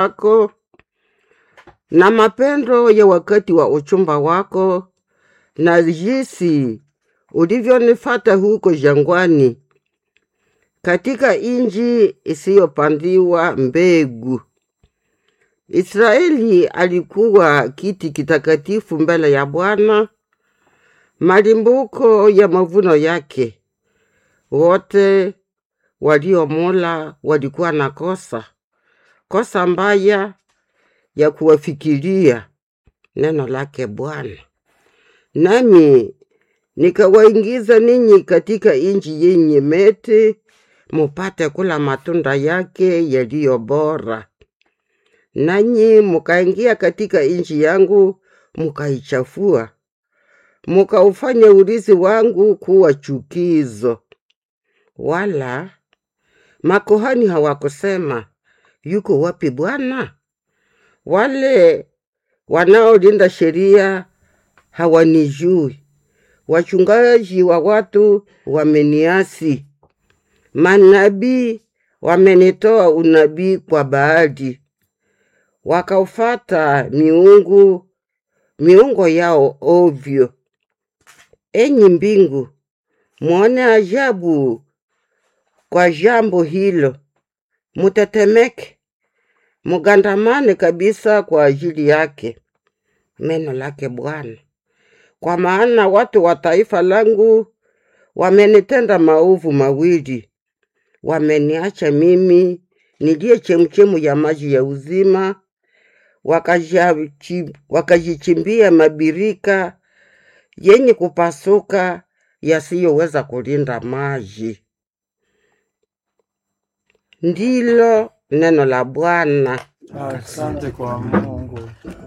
wako na mapendo ya wakati wa uchumba wako na jinsi ulivyonifata huko jangwani katika inji isiyopandiwa mbegu. Israeli alikuwa kiti kitakatifu mbele ya Bwana, malimbuko ya mavuno yake. Wote waliomula walikuwa na kosa kosa mbaya ya kuwafikiria neno lake Bwana. Nami nikawaingiza ninyi katika inji yenye meti, mupate kula matunda yake yaliyo bora. Nanyi mukaingia katika inji yangu, mukaichafua, mukaufanya urithi wangu kuwa chukizo. Wala makuhani hawakusema, yuko wapi Bwana? Wale wanaolinda sheria hawanijui, wachungaji wa watu wameniasi, manabii wamenitoa unabii kwa Baali, wakaufata miungu miungo yao ovyo. Enyi mbingu, mwone ajabu kwa jambo hilo, mutetemeke, mugandamane kabisa kwa ajili yake. Neno lake Bwana. Kwa maana watu wa taifa langu wamenitenda maovu mawili, wameniacha mimi niliye chemchemu ya maji ya uzima, wakajiachi- wakajichimbia mabirika yenye kupasuka yasiyoweza kulinda maji. Ndilo neno la Bwana. Asante kwa Mungu.